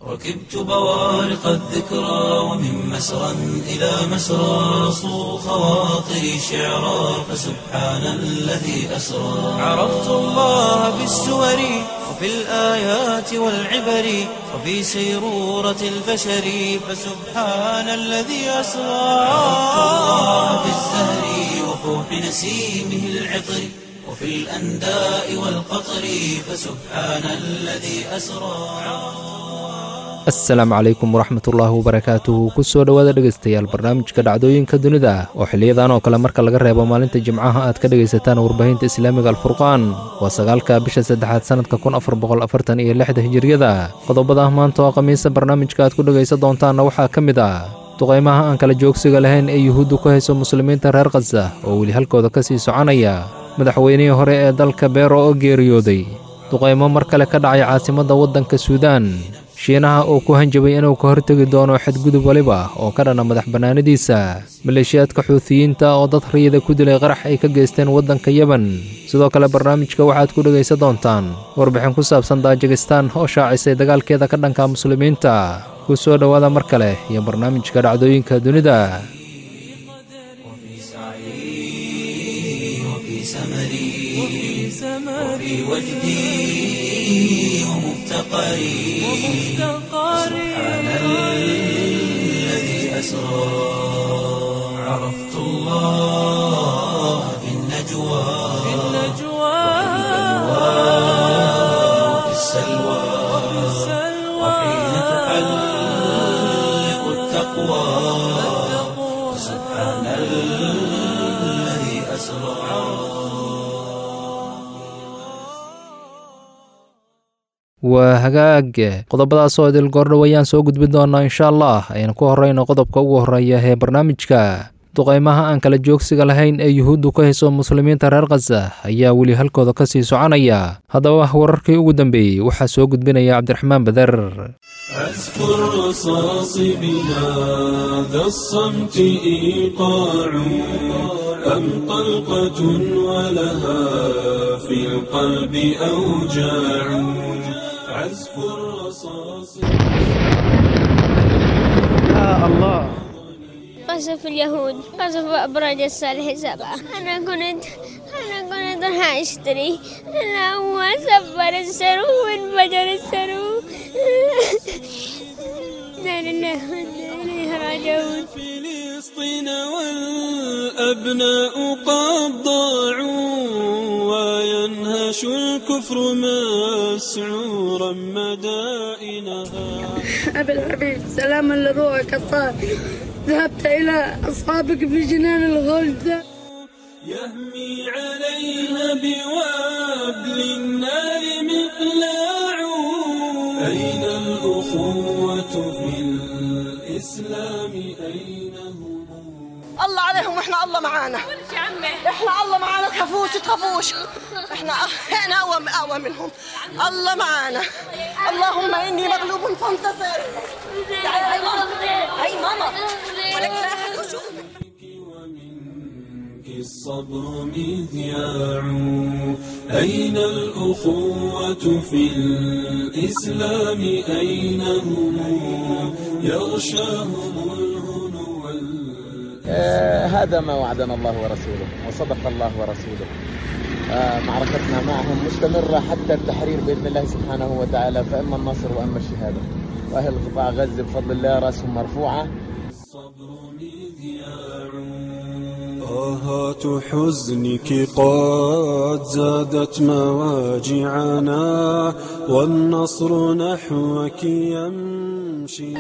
ركبت بوارق الذكرى ومن مسرى إلى مسرى صو خواطري شعرا فسبحان الذي أسرى عرفت الله بالسور وفي الآيات والعبر وفي سيرورة البشر فسبحان الذي أسرى عرفت الله بالزهر وفوح نسيمه العطر وفي الأنداء والقطر فسبحان الذي أسرى asalaamu calaykum waraxmatullaahi wabarakaatuhu kusoo dhowaada dhegaystayaal barnaamijka dhacdooyinka dunida oo xiliyadan oo kale marka laga reebo maalinta jimcaha aad ka dhegaysataan warbaahinta islaamiga alfurqaan waa sagaalka bisha saddexaad sannadka kun afar boqol afartan iyo lixda hijiriyada qodobada maanta oo khamiisa barnaamijka aad ku dhegaysan doontaanna waxaa ka mid ah duqaymaha aan kala joogsiga lahayn ee yuhuuddu ku hayso muslimiinta reer khaza oo weli halkooda ka sii soconaya madaxweynihii hore ee dalka beero oo geeriyooday duqaymo mar kale ka dhacay caasimadda waddanka suudaan shiinaha oo ku hanjabay inuu ka hortegi doono xadgudub waliba oo ka dhana madax bannaanidiisa maleeshiyaadka xuutiyiinta oo dad riyada ku dilay qarax ay ka geysteen waddanka yeban sidoo kale barnaamijka waxaad ku dhegaysan doontaan warbixin ku saabsan daajikistaan oo shaacisay dagaalkeeda ka dhanka muslimiinta ku soo dhowaada mar kale iyo barnaamijka dhacdooyinka dunida وفي وجدي ومفتقري سبحان الذي أسرى عرفت الله في النجوى وفي السلوى وحين تحلق التقوى سبحان الذي أسرى waa hagaag qodobadaas oo idil goordhow ayaan soo gudbin doonaa insha allah ayaan ku horrayno qodobka ugu horreeya ee barnaamijka duqaymaha aan kala joogsiga lahayn ee yuhuuddu ka hayso muslimiinta reer khaza ayaa weli halkooda ka sii soconaya haddaba wararkii ugu dambeeyey waxaa soo gudbinaya cabdiraxmaan bader عزف الرصاص بهذا الصمت إيقاع أم طلقة ولها في القلب أوجاع عزف الرصاص قصف اليهود قصف أبراج الصالح سبعة أنا كنت أنا كنت راح أشتري أنا هو سفر السرو وانفجر السرو لا لله وإنا إليه راجعون فلسطين والأبناء قد ضاعوا وينهش الكفر مسعورا مدائنها أبي الحبيب سلاما لروحك الطاهر ذهبت إلى أصحابك في جنان الغلد يهمي عليها بوابل النار مقلاع أين الأخوة في الإسلام أين هم الله عليهم واحنا الله معانا احنا الله معانا تخافوش تخافوش احنا احنا اقوى اقوى منهم الله معانا اللهم اني مغلوب فانتصر تعالي هاي ماما هاي ماما ولك لا أحد يشوفك. ومنك الصبر مذياع أين الأخوة في الإسلام أين هم يغشاهم الهنو وال- آه، هذا ما وعدنا الله ورسوله وصدق الله ورسوله آه، معركتنا معهم مستمرة حتى التحرير بإذن الله سبحانه وتعالى فإما النصر وإما الشهادة وأهل قطاع غزة بفضل الله رأسهم مرفوعة الصبر مذياع آهات حزنك قد زادت مواجعنا والنصر نحوك يمشي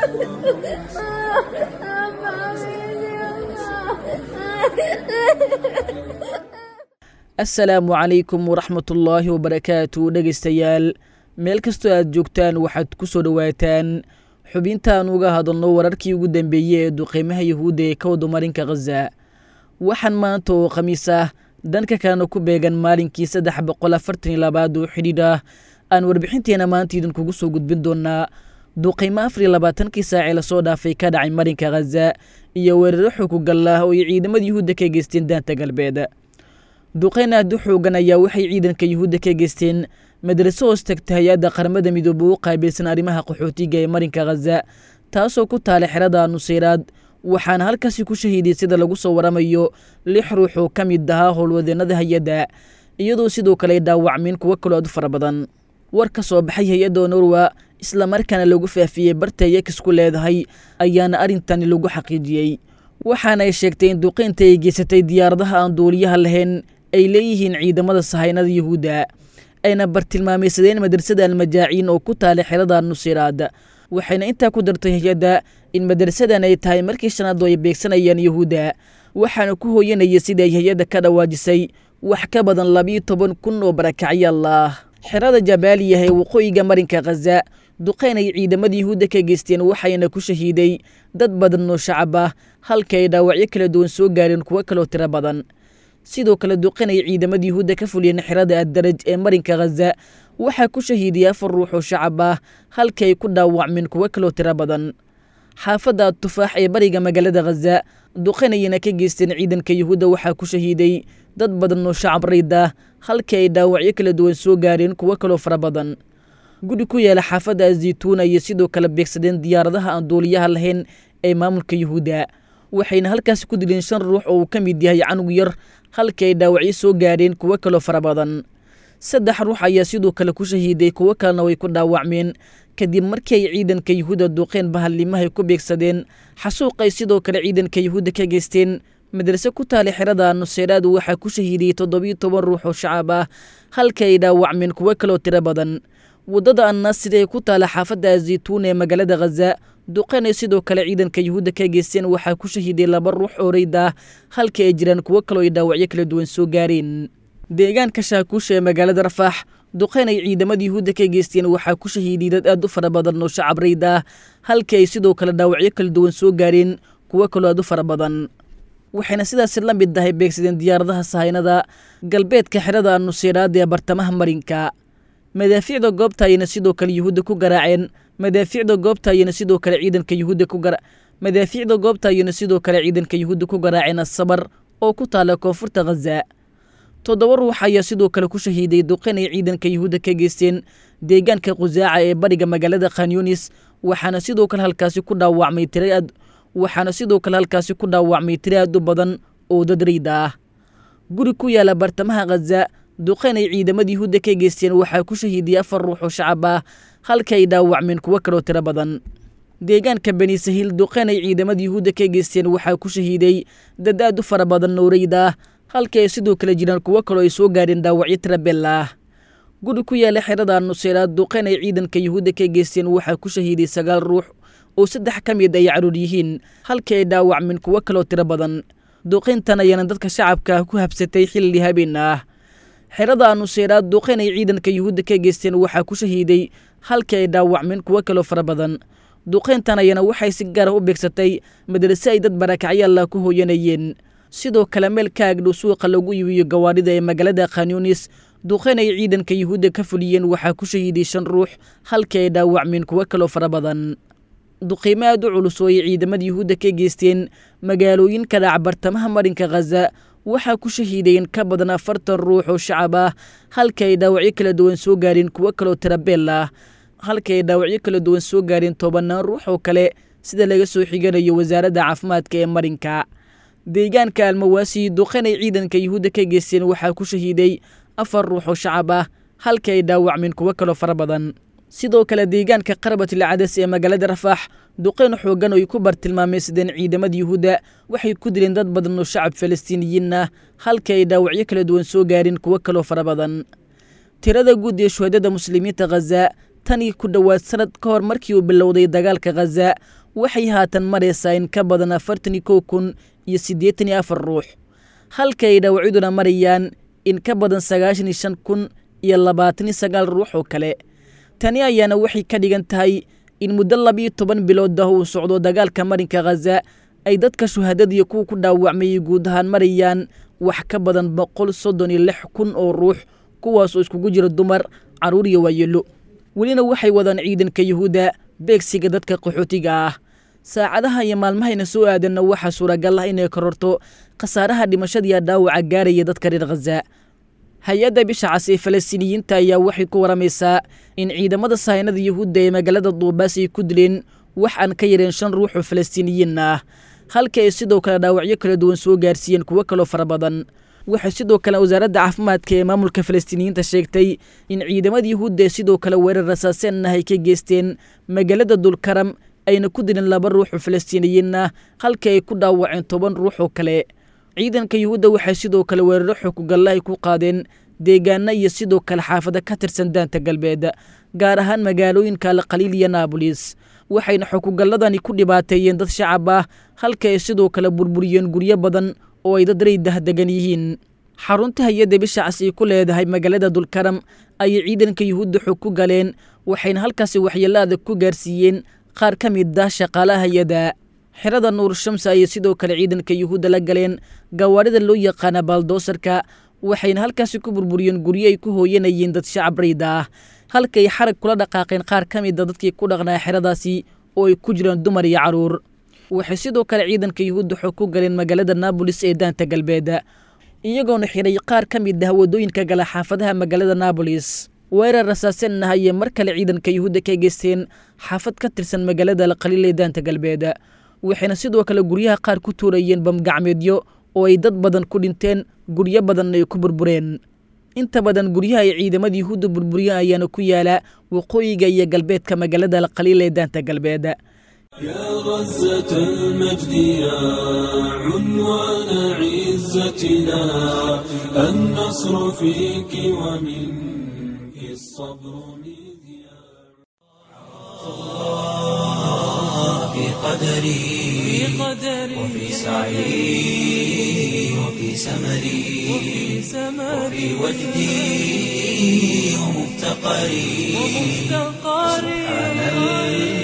asalaamu calaykum waraxmatullaahi wabarakaatu dhegaystayaal meel kastoo aad joogtaan waxaad ku soo dhowaataan xubintaan uga hadalno wararkii ugu dambeeyey ee duqeymaha yahuudda ee ka wada marinka khaza waxaan maanta oo khamiis ah dhanka kalena ku beegan maalinkii saddex boqol afartan iyo labaad oo xidhiidh ah aan warbixinteena maanta idinkugu soo gudbin doonaa duqeymo afar iyo labaatankii saacee lasoo dhaafay ka dhacay marinka khaza iyo weeraro xukugal ah oo ay ciidamada yuhuudda ka geysteen daanta galbeed duqeyn aad u xoogan ayaa waxay ciidanka yuhuudda ka geysteen madraso hoos tagta hay-adda qaramada midoobe u qaabilsan arrimaha qaxootiga ee marinka khaza taasoo ku taala xerada nuseyraad waxaana halkaasi ku shahiiday sida lagu soo waramayo lix ruux oo ka mid ahaa howlwadeennada hay-adda iyadoo sidoo kale ay dhaawacmeen kuwo kaloo aad u fara badan war ka soo baxay hay-adda norwa islamarkaana lagu faafiyey barta yakis ku leedahay ayaana arrintani lagu xaqiijiyey waxaana ay sheegtay in duqeynta ay geysatay diyaaradaha aan duuliyaha lahayn ay leeyihiin ciidamada sahaynada yuhuudda ayna bartilmaamaysadeen madrasada almajaaciin oo ku taala xerada nusiraad waxayna intaa ku dartay hay-adda in madrasadan ay tahay markii shanaad oo ay beegsanayaan yuhuudda waxaana ku hooyanaya sida ay hay-adda ka dhawaajisay wax ka badan labiyo toban kun oo barakacyaal ah xerada jabaaliya ee waqooyiga marinka khaza duqeyn ay ciidamada yuhuudda ka geysteen waxayna ku shahiiday dad badan oo shacab ah halka ay dhaawacyo kala duwan soo gaareen kuwo kaloo tiro badan sidoo kale duqeyn ay ciidamada yuhuudda ka fuliyeen xerada addaraj ee marinka khaza waxaa ku shahiidiyay afar ruux oo shacab ah halka ay ku dhaawacmeen kuwo kaloo tiro badan xaafadda tufaax ee bariga magaalada khaza duqeyn ayayna ka geysteen ciidanka yuhuudda waxaa ku shahiiday dad badan oo shacab rayd ah halka ay dhaawacyo kala duwan soo gaareen kuwo kaloo fara badan guri ku yaala xaafadda azaytuuna iyo sidoo kale beegsadeen diyaaradaha aan duuliyaha lahayn ee maamulka yuhuudda waxayna halkaasi ku dileen shan ruux oo uu ka mid yahay canug yar halka ay dhaawacyo soo gaareen kuwo kaloo fara badan saddex ruux ayaa sidoo kale ku shahiiday kuwo kalena way ku dhaawacmeen kadib markii ay ciidanka yuhuudda duuqeen bahalnimahay ku beegsadeen xasuuqay sidoo kale ciidanka yuhuudda ka geysteen madrase ku taala xerada nuseyraad waxaa ku shahiidiyey toddobiyo toban ruux oo shacab ah halka ay dhaawacmeen kuwo kaloo tiro badan waddada annaasir ee ku taala xaafadda azaytuun ee magaalada khaza duqeyn ay sidoo kale ciidanka yuhuudda ka geysteen waxaa ku shahiiday laba ruux oo rayd ah halka ay jiraan kuwo kaloo ay dhaawacyo kala duwan soo gaareen deegaanka shaakuusha ee magaalada rafaax duqeyn ay ciidamada yuhuudda ka geysteen waxaa ku shahiiday dad aad u fara badan oo shacab rayd ah halka ay sidoo kale dhaawacyo kala duwan soo gaareen kuwo kaloo aad u fara badan waxayna sidaasi la mid tahay beegsadeen diyaaradaha sahaynada galbeedka xerada nuseyraad ee bartamaha marinka madaafiicda goobta ayayna sidoo kale yuhuudda ku garaaceen madaafiicda goobta ayayna sidoo kale ciidanka yuhuudda ku gara madaafiicda goobta ayayna sidoo kale ciidanka yuhuudda ku garaaceen asabar oo ku taala koonfurta khaza toddoba ruux ayaa sidoo kale ku shahiiday duqeyn ay ciidanka yuhuudda ka geysteen deegaanka khusaaca ee bariga magaalada khanyunis waxaana sidoo kale halkaasi ku dhaawacmay tira aad waxaana sidoo kale halkaasi ku dhaawacmay tira aad u badan oo dad rayda ah guri ku yaala bartamaha khaza duqeyn ay ciidamada yuhuudda ka geysteen waxaa ku shahiidiyey afar ruux oo shacab ah halka ay dhaawacmeen kuwo kaloo tiro badan deegaanka bani sahiil duqeyn ay ciidamada yuhuudda ka geysteen waxaa ku shahiiday dad aad u fara badan oo rayda ah halka ay sidoo kale jiraan kuwo kaloo ay soo gaareen dhaawacyo tiro beel ah guri ku yaala xerada nuseyraad duqeyn ay ciidanka yuhuudda ka geysteen waxaa ku shahiiday sagaal ruux oo saddex ka mid ay caruur yihiin halka ay dhaawacmeen kuwo kaloo tiro badan duqeyntan ayaana dadka shacabka ku habsatay xilli habeen ah xerada nuseyraad duqeyn ay ciidanka yuhuudda ka geysteen waxaa ku shahiiday halka ay dhaawacmeen kuwo kaloo fara badan duqeyntan ayana waxay si gaara u beegsatay madrase ay dad barakacyaalla ku hooyanayeen sidoo kale meel ka agdhow suuqa lagu iibiyo gawaarida ee magaalada khanyunis duqeyn ay ciidanka yuhuudda ka fuliyeen waxaa ku shahiiday shan ruux halka ay dhaawacmeen kuwo kaloo fara badan duqiimo aad u culus oo ay ciidamada yuhuudda ka geysteen magaalooyinka dhac bartamaha marinka khaza waxaa ku shahiideen ka badan afartan ruux oo shacab ah halka ay dhaawacyo kala duwan soo gaareen kuwo kaloo tirabeel ah halka ay dhaawacyo kala duwan soo gaareen tobanaan ruux oo kale sida laga soo xiganayo wasaaradda caafimaadka ee marinka deegaanka almawaasi duqeyn ay ciidanka yuhuudda ka geysteen waxaa ku shahiiday afar ruux oo shacab ah halka ay dhaawacmeen kuwo kaloo fara badan sidoo kale deegaanka qarabatil cadas ee magaalada rafaax duqeyn xoogan oo ay ku bartilmaamaysadeen ciidamada yuhuudda waxay ku dileen dad badan oo shacab falastiiniyiin ah halka ay dhaawacyo kala duwan soo gaareen kuwo kaloo fara badan tirada guud ee shuhadada muslimiinta khaza tanii ku dhowaad sanad ka hor markii uu bilowday dagaalka khaza waxay haatan maraysaa in ka badan afartan iyo kow kun iyo siddeetan iyo afar ruux halka ay dhaawacyaduna marayaan in ka badan sagaashan iyo shan kun iyo labaatan iyo sagaal ruux oo kale tani ayaana waxay ka dhigan tahay in muddo labiyo toban bilood ah uu socdo dagaalka marinka khaza ay dadka shuhadadiiyo kuwa ku dhaawacmayay guud ahaan marayaan wax ka badan boqol soddon iyo lix kun oo ruux kuwaas oo iskugu jira dumar carruur iyo waayeelo welina waxay wadaan ciidanka yuhuudda beegsiga dadka qaxootiga ah saacadaha iyo maalmahayna soo aadanna waxaa suuragal ah inay kororto khasaaraha dhimashadiiya dhaawaca gaaraya dadka reer khaza hay-adda bisha cas ee falastiiniyiinta ayaa waxay ku waramaysaa in ciidamada sahaynada yuhuudda ee magaalada duubaas ay ku dileen wax aan ka yareen shan ruux oo falastiiniyiin ah halka ay sidoo kale dhaawacyo kala duwan soo gaarsiiyeen kuwo kaloo fara badan waxay sidoo kale wasaaradda caafimaadka ee maamulka falastiiniyiinta sheegtay in ciidamada yuhuudda ee sidoo kale weerar rasaaseen ah ay ka geysteen magaalada dulkaram ayna ku dileen laba ruux oo falastiiniyiin ah halka ay ku dhaawaceen toban ruux oo kale ciidanka yuhuudda waxay sidoo kale weeraro xukugalla ay ku qaadeen deegaana iyo sidoo kale xaafado ka tirsan daanta galbeed gaar ahaan magaalooyinka alqaliil iyo naabolis waxayna xukugalladani ku dhibaateeyeen dad shacab ah halka ay sidoo kale burburiyeen guryo badan oo ay dad raydah degan yihiin xarunta hay-adda bisha cas ay ku leedahay magaalada dulkaram ayay ciidanka yuhuudda xog ku galeen waxayna halkaasi waxyeello adag ku gaarsiiyeen qaar ka mid ah shaqaalaha hay-ada xerada nuur shamsa ayay sidoo kale ciidanka yuhuudda la galeen gawaarida loo yaqaana baaldoosarka waxayna halkaasi ku burburiyeen guryo ay ku hooyanayeen dad shacab rayda ah halkaay xarag kula dhaqaaqeen qaar ka mida dadkii ku dhaqnaa xeradaasi oo ay ku jiraan dumar iyo carruur waxay sidoo kale ciidanka yuhuudda xog ku galeen magaalada naabolis ee daanta galbeed iyagoona xiray qaar ka mid ah waddooyinka gala xaafadaha magaalada naabolis weerar rasaaseen ah ayay mar kale ciidanka yuhuudda ka geysteen xaafad ka tirsan magaalada alqaliil ee daanta galbeed waxayna sidoo kale guryaha qaar ku tuurayeen bamgacmeedyo oo ay dad badan ku dhinteen guryo badanna ay ku burbureen inta badan guryaha ay ciidamada yuhuudda burburiyeen ayaana ku yaala waqooyiga iyo galbeedka magaalada alqaliil ee daanta galbeed يا غزة المجد يا عنوان عزتنا النصر فيك ومنك الصبر مذياع في قدري وفي سعي وفي سمري وفي وجدي ومفتقري سبحان الذي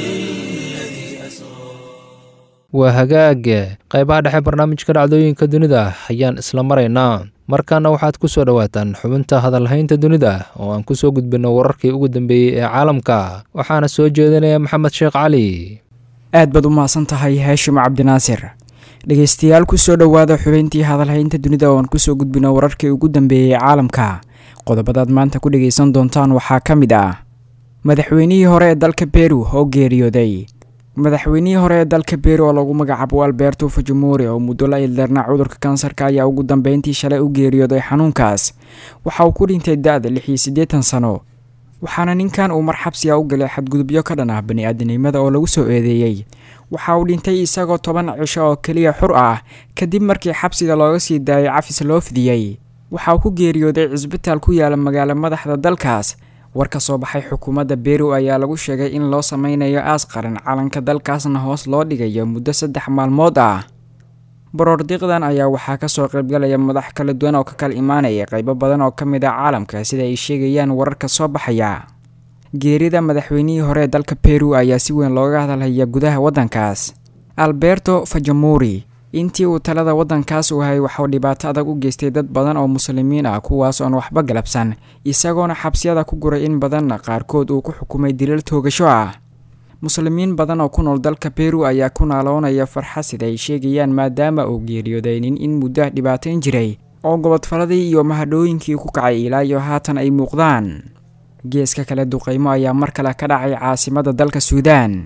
أسرى waa hagaag qaybaha dhexe barnaamijka dhacdooyinka dunida ayaan isla maraynaa markaana waxaad ku soo dhowaataan xubinta hadalhaynta dunida oo aan ku soo gudbinno wararkii ugu dambeeyey ee caalamka waxaana soo jeedinaya maxamed sheekh cali aad baad u mahadsan tahay haashim cabdinaasir dhegeystayaal kusoo dhowaada xubeyntii hadalhaynta dunida oo aan kusoo gudbino wararkii ugu dambeeyey caalamka qodobadaad maanta ku dhegeysan doontaan waxaa ka mid ah madaxweynihii hore ee dalka beru oo geeriyooday madaxweynihii hore ee dalka beru oo lagu magacaabo alberto fujimori oo muddo la ildarnaa cudurka kansarka ayaa ugu dambeyntii shalay u geeriyooday xanuunkaas waxa uu ku dhintay da-da lix iyo siddeetan sano waxaana ninkan uu mar xabsiga u galay xadgudubyo ka dhan ah bani-aadanimada oo lagu soo eedeeyey waxa uu dhintay isagoo toban cisho oo keliya xur ah kadib markii xabsiga looga sii daayay cafis loo fidiyey waxa uu ku geeriyooday cisbitaal ku yaala magaalo madaxda dalkaas war ka soo baxay xukuumadda beru ayaa lagu sheegay in loo sameynayo aas qaran calanka dalkaasna hoos loo dhigayo muddo saddex maalmood ah baroordiiqdan ayaa waxaa kasoo qaybgalaya madax kala duwan oo ka kala imaanaya qeybo badan oo ka mid ah caalamka sida ay sheegayaan wararka soo baxaya geerida madaxweynihii hore ee dalka peru ayaa si weyn looga hadalhaya gudaha waddankaas alberto fajamuri intii uu talada waddankaas u hayay waxauu dhibaato adag u geystay dad badan oo muslimiin ah kuwaas oon waxba galabsan isagoona xabsiyada ku guray in badanna qaarkood uu ku xukumay dilal toogasho ah muslimiin badan oo ku nool dalka peru ayaa ku naaloonaya farxa sida ay sheegayaan maadaama uu geeriyooday nin in muddo dhibaatayn jiray oo gobodfaladii iyo mahadhooyinkii ku kacay ilaa iyo haatan ay muuqdaan geeska kale duqeymo ayaa mar kale ka dhacay caasimada dalka suudaan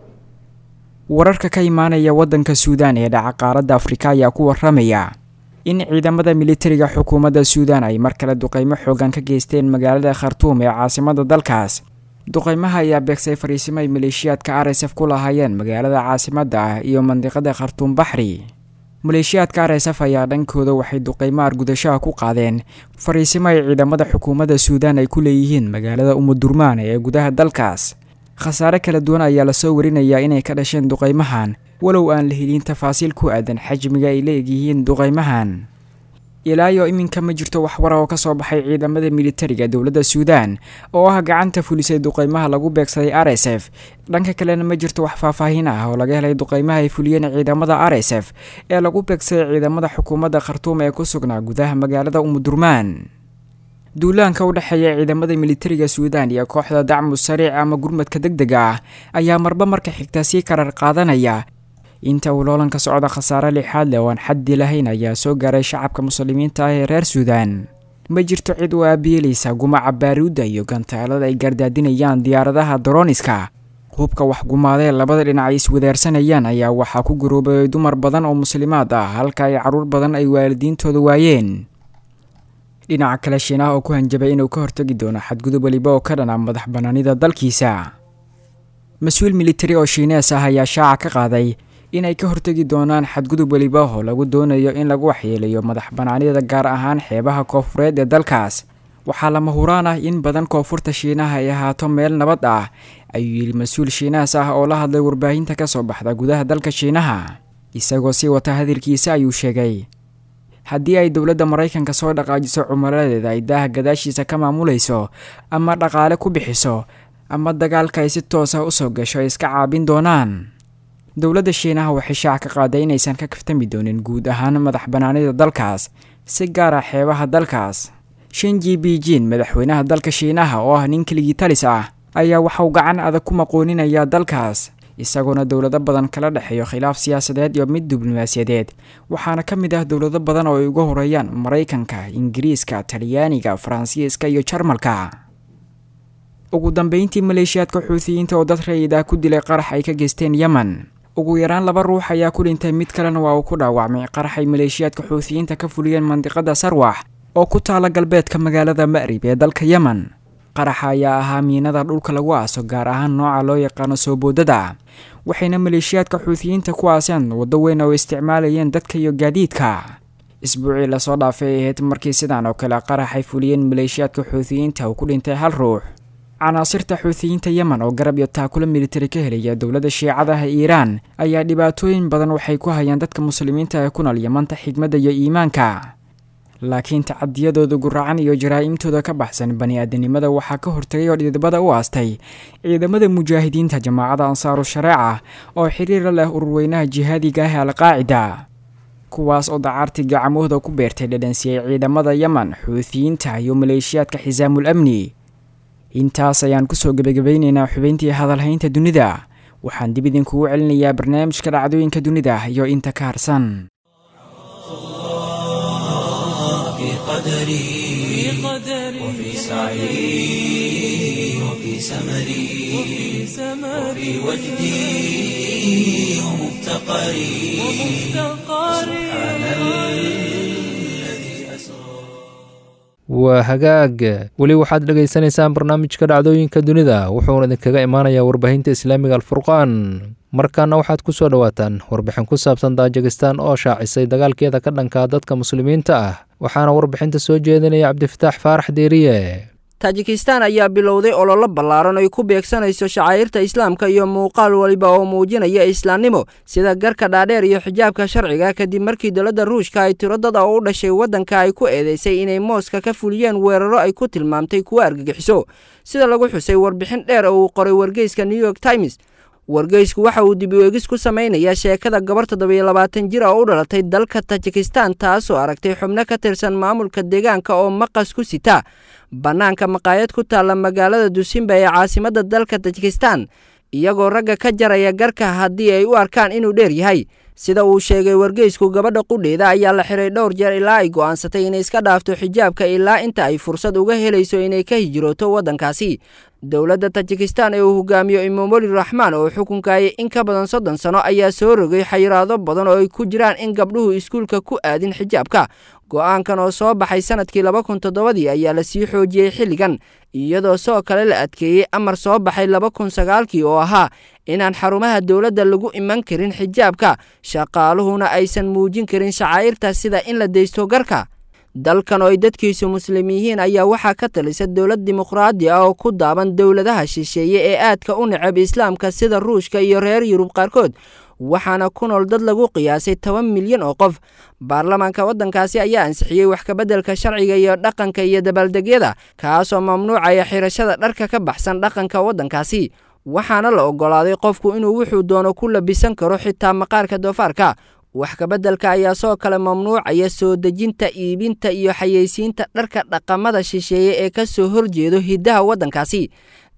wararka ka imaanaya waddanka suudaan ee dhaca qaaradda afrika ayaa ku waramaya in ciidamada militariga xukuumadda suudaan ay mar kale duqeymo xoogan ka geysteen magaalada khartuum ee caasimada dalkaas duqeymaha ayaa beegsay fariisimo ay maleeshiyaadka r s f ku lahaayeen magaalada caasimadda ah iyo mandiqada khartuum baxri maleeshiyaadka r s f ayaa dhankooda waxay duqeymo argudashaha ku qaadeen fariisimo ay ciidamada xukuumadda suudaan ay ku leeyihiin magaalada umudurmaan ee gudaha dalkaas khasaare kala duwan ayaa lasoo warinayaa inay ka dhasheen duqeymahan walow aan la helin tafaasiil ku aadan xajmiga ay la egyihiin duqeymahan ilaayo iminka ma jirto waxwara oo ka soo baxay ciidamada militariga dowladda suudaan oo ah gacanta fulisay duqeymaha lagu beegsaday r s f dhanka kalena ma jirto wax faahfaahin ah oo laga helay duqeymaha ay fuliyeen ciidamada r s f ee lagu beegsaday ciidamada xukuumadda khartuum ee ku sugnaa gudaha magaalada umudurmaan duulaanka u dhexeeya ciidamada militariga suudaan iyo kooxda dacmu sariic ama gurmadka deg dega ah ayaa marba marka xigta sii karar qaadanaya inta uu loolanka socda khasaare lixaad leh oo aan xaddi lahayn ayaa soo gaaray shacabka muslimiinta ah ee reer suudaan ma jirto cid u aabiyeelaysa gumaca baaruudda iyo gantaalada ay gardaadinayaan diyaaradaha daroniska hubka waxgumaadee labada dhinac ay iswadaarsanayaan ayaa waxaa ku garoobay dumar badan oo muslimaad ah halka ay carruur badan ay waalidiintooda waayeen dhinaca kale shiinaha oo ku hanjabay inuu ka hortagi doono xadgudub weliba oo ka dhana madax bannaanida dalkiisa mas-uul militari oo shiinees ah ayaa shaaca ka qaaday inay ka hortegi doonaan xadgudub weliba oo lagu doonayo in lagu waxyeelayo madax bannaanida gaar ahaan xeebaha koofureed ee dalkaas waxaa lama huraan ah in badan koonfurta shiinaha ay ahaato meel nabad ah ayuu yidhi mas-uul shiinahaas ah oo la hadlay warbaahinta ka soo baxda gudaha dalka shiinaha isagoo sii wata hadalkiisa ayuu sheegay haddii ay dowladda maraykanka soo dhaqaajiso cumaladeeda ay daaha gadaashiisa ka maamulayso ama dhaqaale ku bixiso ama dagaalka ay si toos ah usoo gasho ay iska caabin doonaan dowladda shiinaha waxay shaac ka qaaday inaysan ka kaftami doonin guud ahaan madax bannaanida dalkaas si gaar ah xeebaha dalkaas shinji beijin madaxweynaha dalka shiinaha oo ah nin keligii talis ah ayaa waxauu gacan adag ku maqooninayaa dalkaas isagoona dowlado badan kala dhexeeyo khilaaf siyaasadeed iyo mid diblomaasiyadeed waxaana ka mid ah dowlado badan oo ay uga horeeyaan maraykanka ingiriiska talyaaniga faransiiska iyo jarmalka ugu dambeyntii maleeshiyaadka xuutiyiinta oo dad rayid ah ku dilay qarax ay ka geysteen yemen ugu yaraan laba ruux ayaa ku dhintay mid kalena waa uu ku dhaawacmay qarax ay maleeshiyaadka xuutiyiinta ka fuliyeen mandiqada sarwax oo ku taala galbeedka magaalada ma'rib ee dalka yemen qaraxa ayaa ahaa miinada dhulka lagu aaso gaar ahaan nooca loo yaqaano soo boodada waxayna maleeshiyaadka xuutiyiinta ku aaseen waddo weyn oo isticmaalayeen dadka iyo gaadiidka isbuucii lasoo dhaafay ay ahayd markii sidaan oo kale qarax ay fuliyeen maleeshiyaadka xuutiyiinta uu ku dhintay hal ruux canaasirta xuutiyiinta yemen oo garab iyo taakula militari ka helaya dowladda shiicadaha iiraan ayaa dhibaatooyin badan waxay ku hayaan dadka muslimiinta ee ku nool yemanta xigmadda iyo iimaanka laakiin tacadiyadooda guracan iyo jaraa'imtooda ka baxsan bani-aadanimada waxaa ka hortagay oo dhidibada u aastay ciidamada mujaahidiinta jamaacada ansaaru shareeca oo xiriira leh ururweynaha jihaadiga ah ee alqaacida kuwaas oo dacaartii gacmahooda ku beertay dhadhansiyey ciidamada yemen xuutiyiinta iyo maleeshiyaadka xisaamul amni intaas ayaan kusoo gebagabaynaynaa xubayntii hadalhaynta dunida waxaan dib idinkugu celinayaa barnaamijka dhacdooyinka dunida iyo inta ka harsan في قدري وفي سعي وفي سمري وفي وجدي ومفتقري سبحان الذي أسرى waa hagaag weli waxaad dhegaysanaysaan barnaamijka dhacdooyinka dunida wuxuuna idinkaga imaanayaa warbaahinta islaamiga alfurqaan markaana waxaad ku soo dhowaataan warbixin ku saabsan daajikistan oo shaacisay dagaalkeeda ka dhankaa dadka muslimiinta ah waxaana warbixinta soo jeedinaya cabdifataax faarax deeriye taajikistan ayaa bilowday ololo ballaaran ay ku beegsanayso shacairta islaamka iyo muuqaal waliba oo muujinaya islaamnimo sida garka dhaadheer iyo xijaabka sharciga kadib markii dowladda ruushka ay tiro dad oo u dhashay waddanka ay ku eedeysay inay mooska ka fuliyeen weeraro ay ku tilmaamtay kuwo argagixiso sida lagu xusay warbixin dheer oo uu qoray wargeyska new york times wargeysku waxa uu dib u eegis ku samaynayaa sheekada gabar toddobiyo labaatan jir oo u dhalatay dalka tajikistan taasoo aragtay xubno ka tirsan maamulka deegaanka oo maqas ku sita bannaanka maqaayad ku taalla magaalada dusimba ee caasimadda dalka tajikistan iyagoo ragga ka jaraya garka haddii ay u arkaan inuu dheer yahay sida uu sheegay wargeysku gabadha qudheeda ayaa la xiray dhowr jeer ilaa ay go'aansatay inay iska dhaafto xijaabka ilaa inta ay fursad uga helayso inay ka hijrooto waddankaasi dowladda tajikistan ee uu hogaamiyo imomoli raxmaan oo xukunkayay in ka badan soddon sano ayaa soo rogay xayiraado badan oo ay ku jiraan in gabdhuhu iskuulka ku aadin xijaabka go'aankan oo soo baxay sanadkii laba kun toddobadii ayaa la sii xoojiyey xilligan iyadoo soo kale la adkeeyey amar soo baxay laba kun sagaalkii oo ahaa inaan xarumaha dowladda lagu iman karin xijaabka shaqaaluhuna aysan muujin karin shacaa'irta sida in la deysto garka dalkan oo ay dadkiisu muslim yihiin ayaa waxaa ka talisa dowlad dimuqraadi ah oo ku daaban dowladaha shisheeye ee aadka u necab islaamka sida ruushka iyo reer yurub qaarkood waxaana ku nool dad lagu qiyaasay toban milyan oo qof baarlamaanka waddankaasi ayaa ansixiyey wax kabeddelka sharciga iyo dhaqanka iyo dabaaldegyada kaasoo mamnuucaya xirashada dharka ka baxsan dhaqanka waddankaasi waxaana la oggolaaday qofku inuu wuxuu doono ku labisan karo xitaa maqaarka doofaarka wax kabeddelka ayaa soo kale mamnuucaya soo dejinta iibinta iyo xayeysiinta dharka dhaqamada shisheeye ee ka soo horjeedo hiddaha waddankaasi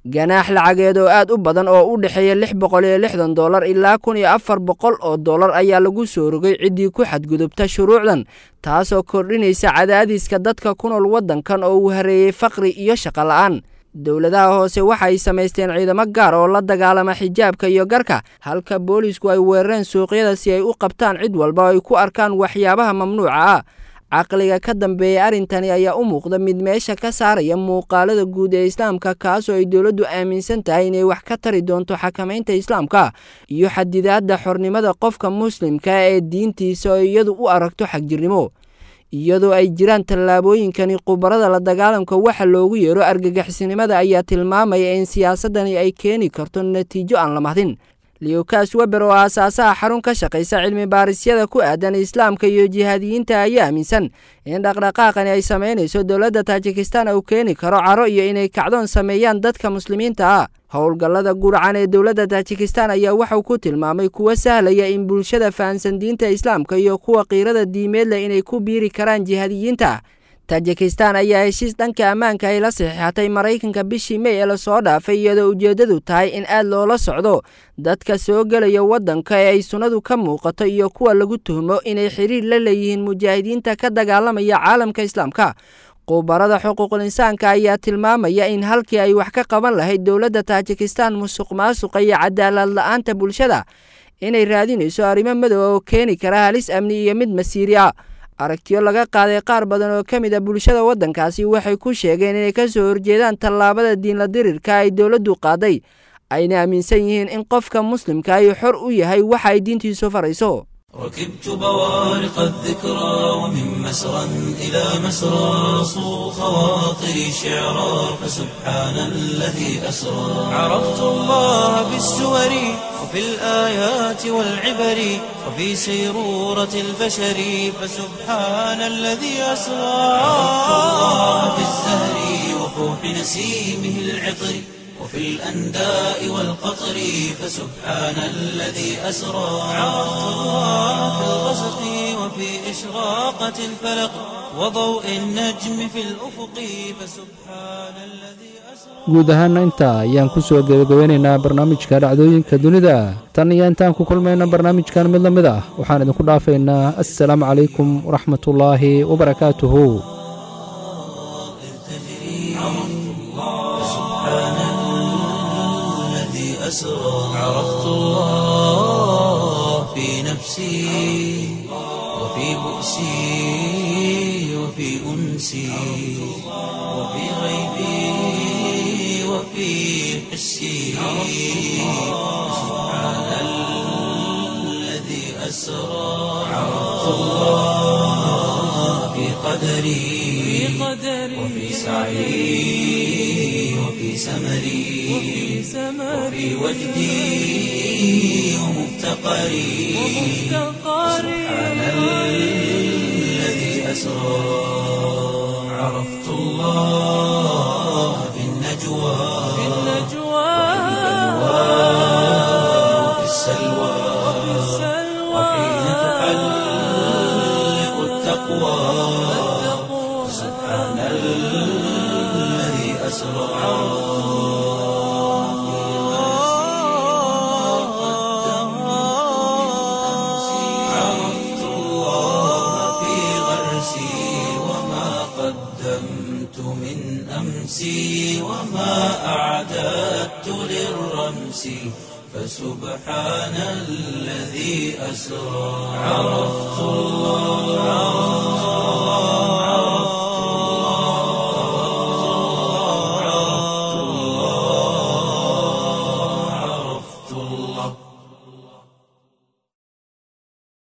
ganaax lacageed oo aad u badan oo u dhexeeya lix boqol iyo lixdan dollar ilaa kun iyo afar boqol oo dollar ayaa lagu soo rogay ciddii ku xadgudubta shuruucdan taasoo kordhinaysa cadaadiska dadka ku nool waddankan oo uu hareeyey faqri iyo shaqo la'aan dowladaha hoose waxay samaysteen ciidamo gaar oo la dagaalama xijaabka iyo garka halka boolisku ay weerareen suuqyada si ay u qabtaan cid walba oo ay ku arkaan waxyaabaha mamnuuca ah caqliga ka dambeeya arrintani ayaa u muuqda mid meesha ka saaraya muuqaalada guud ee islaamka kaasoo ay dowladdu aaminsan tahay inay wax ka tari doonto xakamaynta islaamka iyo xadidaadda xornimada qofka muslimka ee diintiisa oo iyadu u aragto xagjirnimo iyadoo ay jiraan tallaabooyinkani khubarada la dagaalamka waxa loogu yeero argagixisnimada ayaa tilmaamaya in siyaasadani ay keeni karto natiijo aan la mahdin leokas weber oo aasaasaha xarun ka shaqaysa cilmi baarisyada ku aadan islaamka iyo jihaadiyiinta ayaa aaminsan in dhaqdhaqaaqani ay samaynayso dowladda taajikistan uu keeni karo caro iyo inay kacdoon sameeyaan dadka muslimiinta ah howlgallada gurcan ee dowladda taajikistan ayaa waxau ku tilmaamay kuwa sahlaya in bulshada fahansan diinta islaamka iyo kuwa qiirada diimeed leh inay ku biiri karaan jihaadiyiinta tajikistan ayaa heshiis dhanka ammaanka ay la saxiixatay maraykanka bishii mey ee lasoo dhaafay iyadoo ujeeddadu tahay in aad loola socdo dadka soo gelaya waddanka ee ay sunnadu ka muuqato iyo kuwa lagu tuhmo inay xiriir la leeyihiin mujaahidiinta ka dagaalamaya caalamka islaamka khubarada xuquuqul insaanka ayaa tilmaamaya in halkii ay wax ka qaban lahayd dowladda taajikistan musuq maasuqa iyo cadaalad la-aanta bulshada inay raadinayso arrimo madow oo keeni kara halis amni iyo mid masiiri ah aragtiyo laga qaaday qaar badan oo ka mid a bulshada waddankaasi waxay ku sheegeen inay ka soo horjeedaan tallaabada diinla dirirka ay dowladdu qaaday ayna aaminsan yihiin in qofka muslimka ay xor u yahay waxa ay diintiisu farayso ركبت بوارق الذكرى ومن مسرى إلى مسرى صو خواطري شعرا فسبحان الذي أسرى عرفت الله بالسور وفي الآيات والعبر وفي سيرورة البشر فسبحان الذي أسرى عرفت الله بالزهر وفوح نسيمه العطر وفي الأنداء والقطر فسبحان الذي أسرى عرفت الله في الغسق وفي إشراقة الفلق وضوء النجم في الأفق فسبحان الذي guud ahaana intaa ayaan ku soo gebagabeynaynaa barnaamijka dhacdooyinka dunida tan iyo intaan ku kulmayna barnaamijkan mid la mid ah waxaan idinku dhaafaynaa assalaamu calaykum waraxmatullaahi wabarakaatuhu أسرى عرفت الله في نفسي وفي بؤسي وفي أنسي وفي غيبي وفي حسي سبحان الذي أسرى عرفت الله في قدري وفي سعي وفي سمري وفي وجدي ومفتقري سبحان الذي أسرى عرفت الله في النجوى وفي السلوى وحين تحلق التقوى سبحان الذي أسرى عرفت الله في غرسي وما قدمت من أمسي وما أعددت للرمس فسبحان الذي أسرى عرفت الله